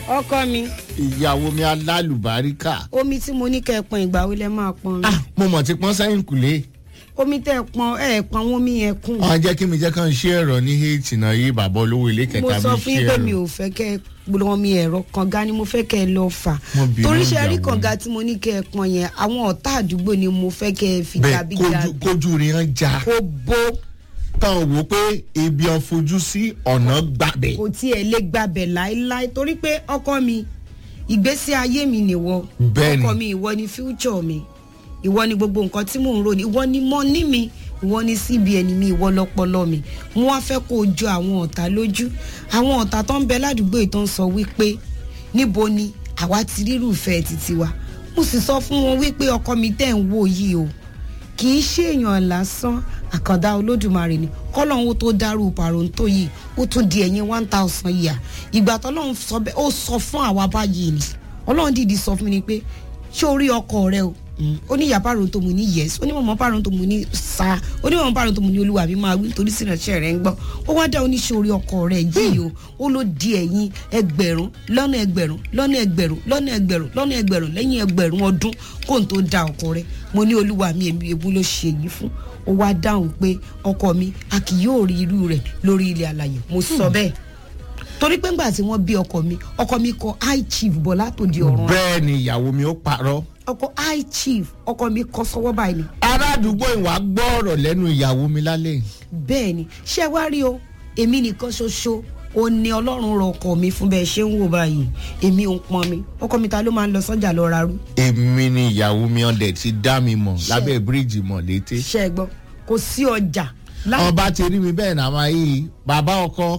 ọkọ mi ìyàwó mi alálùbáríkà. omi tí mo ní kẹ́ ẹ pọn ìgbà wo lẹ máa pọn ah mo mọ̀ ti pọ́n sẹ́yìn kùlé. omi tẹ́ ẹ pọn ẹ ẹ pọn àwọn omi yẹn kùn wọ́n jẹ́ kí mi jẹ́ kàn ṣe ẹ̀rọ ní héètì náà yí bàbá olówó ilé mo kẹta sọ mi fún ṣe yín pé mi ẹ̀rọ. ò fẹ́ kẹ́ ẹ gbọ́dọ̀ omi ẹ̀rọ kànga ni mo fẹ́ kẹ́ ẹ lọ fà Mo bínú torí ṣe rí ìyàwó kànga tí mo ní kẹ́ ẹ pọn yẹn àwọn ọ̀tá àdúgbò ni mo fẹ́ kẹ́ ẹ fi bẹ́ẹ̀ jàbí kójú jàbí kójú rí hàn já kó bó táwọn wò pé ibi ọ̀n fojú sí ọ̀nà gbàgbé. kò tiẹ̀ lè gbàbẹ̀ láéláé torí pé ọkọ mi ìgbésí ayé mi nìwọ Bẹ́ẹ̀ni. ọkọ mi ìwọ ni future mi ìwọ ni gbogbo nǹkan tí mò ń rò ní ìwọ ni money mi ìwọ ni cbn mi ìwọ lọpọlọ mi mo wá fẹ́ kó o jọ àwọn ọ̀tá lójú àwọn ọ̀tá tó ń bẹ ládùúgbò yìí tó ń sọ wípé níbo ni àwa ti rírùfẹ́ títí wa mo sì sọ fún wọn wípé ọkọ mi tẹ̀ ń wò yìí o kì í ṣèèyàn lásán àkàndá olódùmarè ni kọ́lọ́hún ó tó dárú pàrọ̀ǹtò yìí ó tún di ẹ̀yìn one thousand yìí ìgbà tọ́lọ́hún sọ bẹ́ẹ̀ ó sọ fún àwa báyìí ni ọlọ́run dìdí sọ fún mi ni pé ṣé o rí ọkọ rẹ o ó ní ìyá pàrọ̀ǹtò mu ní yes ó ní mọ̀mọ́ pàrọ̀ǹtò mu ní sa ó ní mọ̀mọ́ pàrọ̀ǹtò mu ní olúwa mi máa wí torí sínúṣẹ́ rẹ̀ ń gbọ́ ó wá dá oníṣẹ́ orí ọkọ rẹ̀ yìí o ó ló di ẹ̀yìn ẹgbẹ̀rún lọ́nà ẹgbẹ̀rún lọ́nà ẹgbẹ̀rún lọ́nà ẹgbẹ̀rún lọ́nà ẹgbẹ̀rún lẹ́yìn ẹgbẹ̀rún ọdún kó n tó da ọkọ rẹ̀ mo ní olúwa mi èmi ebu ló ṣe yìí fún ó wá dáhùn pé ọkọ mi a kì yóò rí irú rẹ̀ lórí ilẹ̀ àlàyé mo sọ bẹ́ẹ̀ torí pé ńgbà tí wọ́n bí ọkọ mi ọkọ mi kọ high chief bọ́lá tó di ọ̀run bẹ́ẹ̀ ni ìyàwó mi ó parọ́. ọkọ high chief ọkọ mi kọ sọ́wọ́ báyìí ni ará àdúgbò ìwà gbọ́ ọ̀rọ̀ lẹ́nu ìyàwó mi lálẹ́ yìí. bẹ́ẹ̀ ni ṣé wá rí o èmi nìkan ṣoṣo ó ní ọlọ́run rọ ọkọ mi fún bẹ́ẹ̀ ṣé ń wò báyìí èmi ò ń pọn mi ọkọ mi ta ló máa ń lọ sọ́jà lọ ra rú èmi ni ìyàwó mi ọ̀dẹ̀ ti dá mi mọ̀ lábẹ́ bíríìjì mọ̀ létí. ṣe é gbọ́ kò sí ọjà láì ọba ti rí mi bẹ́ẹ̀ náà máa yí bàbá ọkọ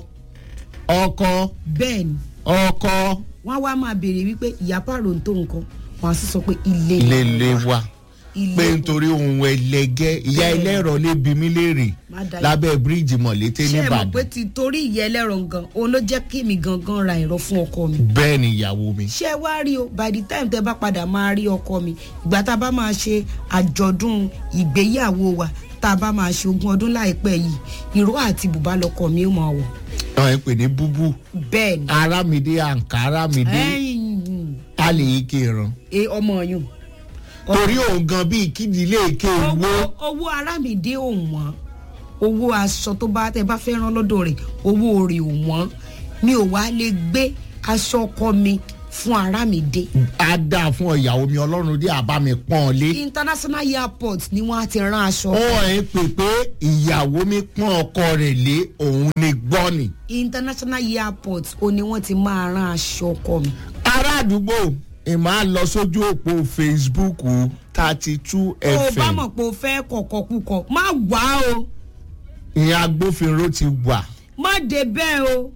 ọkọ bẹ́ẹ̀ ni ọkọ wọ́n á wá máa béèrè wípé ìyá pààrọ̀ ń tó nǹkan wọ́n á sì sọ pé ilé ilé ilé wa ilé pé nítorí ohun ẹlẹgẹ́ ìyá Bẹ́ẹ̀. ẹlẹ́rọ lè bí mi léèrè Má dá lábẹ́ bíríìjì mọ̀ létí ṣé ẹ mọ̀ pé nìbàdàn ti torí ìyá ẹlẹ́rọ gan òun ló jẹ́ kí mi gangan ra ẹ̀rọ fún ọkọ mi bẹ́ẹ̀ ni ìyàwó mi. ṣé ẹ wá rí o by the time tẹ bá padà máa rí ọkọ mi ìgbà tá a bá máa ṣe àjọ̀dún ìgbéyàwó wa tá a bá máa ṣe ogún ọdún láìpẹ́ yìí ìró àti bùbá lọkọ mi ó máa wọ̀ àwọn ẹ̀ pè ní búbú bẹ́ẹ̀ ni arámidé àǹkárámidé ẹ̀yìn a lè yí kéran ẹ ọmọ yùn torí òun gan bíi kídìlé èké owó wo owó arámìdé ò wọ́n owó aṣọ tó bá tẹ bá fẹ́ rán lọ́dọ̀ rẹ̀ owó rẹ̀ ò wọ́n mi ò wá lè gbé aṣọ ọkọ mi fún arámìdé á dáa fún ìyàwó mi ọlọ́run dé àbá mi pọ́n ọ lé. international airport ni wọ́n á ti rán aṣọ ó ẹ̀ pè pé ìyàwó mi pọ́n ọkọ rẹ̀ lé òun ni gbọ́ ni. international airport ó ní wọ́n ti máa rán aṣọ ọkọ mi ará àdúgbò ìmọ̀ á lọ sójú òpó facebook thirty two tó o bá fm mọ̀ pé o fẹ́ kọ̀kọ̀ kúkọ̀ má wá o ìyẹn agbófinró ti wà má dé bẹ́ẹ̀ o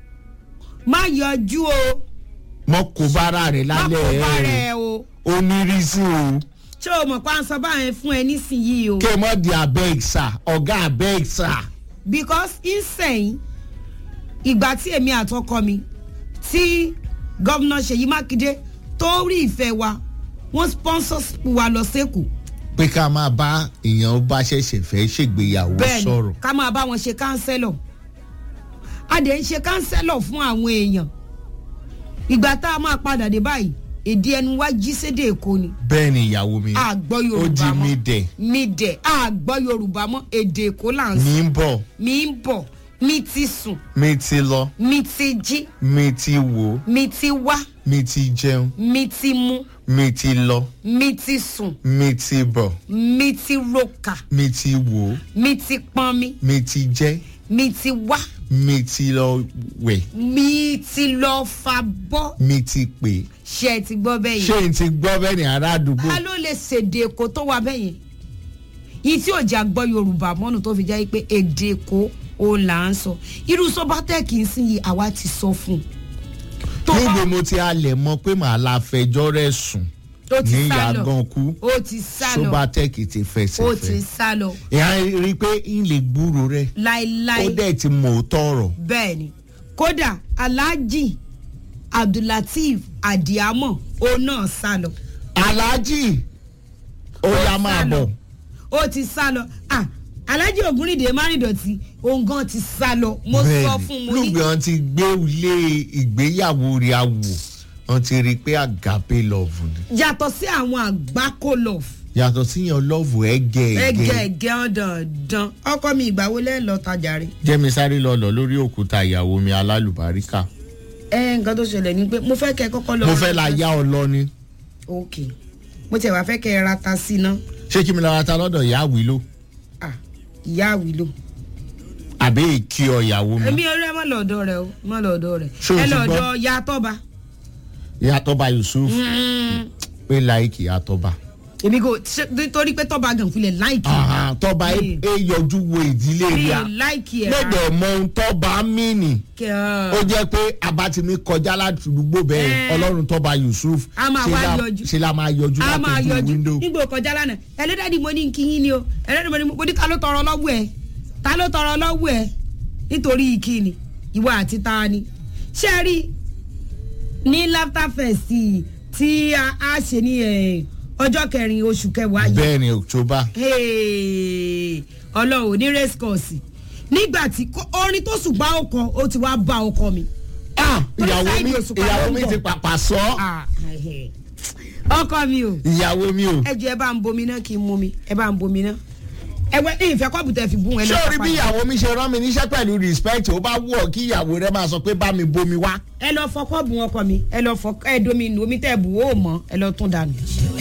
má yọjú o mọ kó bára rẹ̀ má kó lálẹ́ bá ẹ̀ rẹ̀ o onírísí o ṣé o mọ̀ pé à ń sọ báyẹn fún ẹ nísìnyìí o kí ẹ mọ̀ di abeg sà ọ̀gá abeg sà. because insane ìgbà tí èmi àtọkọ mi tí gómìnà ṣèyí mákindé tó rí ìfẹ́ wa wọ́n sponsor wa lọ sẹ́kù pé ká máa bá èèyàn bá ṣẹ̀ṣẹ̀ fẹ́ ṣègbéyàwó bẹ́ẹ̀ sọ̀rọ̀. ni ká máa bá wọn ṣe kánsẹ́lọ̀ a dẹ̀ ń ṣe kánsẹ́lọ̀ fún àwọn èèyàn ìgbà tá a máa padà dé báyìí èdè ẹnu wa jí sédè èkó ni bẹ́ẹ̀ ni ìyàwó mi a gbọ́ ó di yorùbá mi mọ́ dẹ̀ mi dẹ̀ a gbọ́ yorùbá mọ́ èdè èkó là ń sọ mi ń bọ̀ mi ń bọ̀ mi ti sùn mi ti lọ mi ti jí mi ti wò mi ti wá mi ti jẹun mi ti mú mi ti lọ mi ti sùn mi ti bọ̀ mi ti roka mi ti wò mi ti pọn mi mi ti jẹ́ mi ti wá mi ti lọ wẹ̀ mi ti lọ fa bọ́ mi ti pè ṣe ẹ ti gbọ́ bẹ́ẹ̀ ṣé yẹn n ti gbọ́ bẹ́ẹ̀ ni ará àdúgbò a ló lè ṣèdè èkó tó wà bẹ́ẹ̀ yẹn yìí tí òjà gbọ́ yorùbá mọ́nù tó fi jẹ́ pé èdè èkó ó là ń sọ irú sọ́bátẹ́ẹ̀kì ń sìn yìí àwa ti sọ fún un tó bá níbo mo ti halẹ̀ mọ́ pé màá la fẹjọ́ rẹ̀ sùn ó ti ní sá lọ yàgàn kú ó ti sá lọ sobatec ti fẹsẹ̀ ó ti fẹ́ sá lọ ìyá rí i pé n lè gbúrò rẹ̀ ó láéláé dẹ̀ ti mọ̀ ó tọ̀rọ̀ bẹ́ẹ̀ ni kódà alhaji abdulateef adiamọ òun náà sá lọ aláàjì ó yá máa sá lọ. bọ̀ ó ti sá lọ ah alhaji ogunrinde márìndọ̀tì òun gan ti sá lọ mo sọ fún mo ní lùgbẹ́ wọn ti gbé ilé ìgbéyàwó rẹ̀ awò wọn ti rí i pé àgàpé lọ́ọ̀fù ni yàtọ̀ sí àwọn àgbákò lọ yàtọ̀ síyan lọ́ọ̀fù ẹ̀gẹ́ ẹgẹ ẹ̀gẹ́ ẹgẹ ọdọọdán ọkọ mi ìgbàwo lẹ lọ tajà rẹ. jẹ́mi sáré lọ́lọ́ lórí òkúta ìyàwó mi alálùbáríkà ẹ nǹkan tó ṣẹlẹ̀ ni pé mo fẹ́ kẹ́ ẹ kọ́kọ́ lọ. mo fẹ́ la yá ọ lọ ni ok mo tiẹ̀ wá fẹ́ kẹ́ ẹ ra ta sí iná ṣé kí mi lọ́ra ta lọ́dọ̀ ìyá àwìlò Ah, ìyá àwìlò. àbí èkì ọ ìyàwó mi èmi ọ̀rẹ́ mọ́ lọ́dọ̀ rẹ o mọ́ lọ́dọ̀ rẹ Ṣé o ẹ ti lọ́dọ̀ gbọ́? ya tọ́ba. ìyá tọ́ba yusuf pé láìkì ìyá tọ́ba èmi kò ṣe- nítorí pé tọ́ba gan filẹ̀ láìkì Àhà, tọ́ba ẹ Mi. ẹ yọjú wo ìdílé mi ríà láìkì ẹ̀ lẹ́dọ̀ mọ ohun tọ́ba mìíní kẹ́ ó ọ́ jẹ́ pé abatimi kọjá láti àdúgbò bẹ́ẹ̀ Eh. ọlọ́run tọ́ba yusuf A máa ṣe wá la- yọjú. ṣe la máa yọjú a máa látọjú yọjú wíńdò nígbà kọjá lánàá ẹlẹ́dàdì mo ní kí yín ni o ẹlẹ́dàdì mo ní mo ní ta ló tọrọ lọ́wọ́ ẹ̀ ta ló tọrọ lọ́wọ́ ẹ̀ nítorí ìkíni ìwọ àti ta ni ṣé ẹ rí ní laughter fest tí a a ṣe ní eh, ọjọ́ kẹrin oṣù kẹwàá yìí bẹ́ẹ̀ ni october Hey, ọlọ́run ní race course nígbà tí kó- orin tó ṣùgbọ́n ọkọ ó ti wá bá ọkọ mi. ah Torí ìyàwó mi Saheed Òṣùpá ìyàwó ló ń mi bọ̀. ti pàpà sọ Ah, eh, ọkọ mi o ìyàwó mi o ẹ jọ ẹ bá ń bomi náà kí n mú mi ẹ bá ń bomi náà ẹ wẹ ní ìfẹ́ kọ́ọ̀bù tẹ fi bún ẹ ṣé lọ orí bí ìyàwó mi ṣe rán mi níṣẹ́ pẹ̀lú respect ó bá wù ọ́ kí ìyàwó rẹ máa sọ pé bá mi bomi wá ẹ lọ fọ kọ́ọ̀bù ọkọ mi ẹ lọ fọ ẹ domi nù omi tẹ bù ó mọ ẹ lọ tún dànù.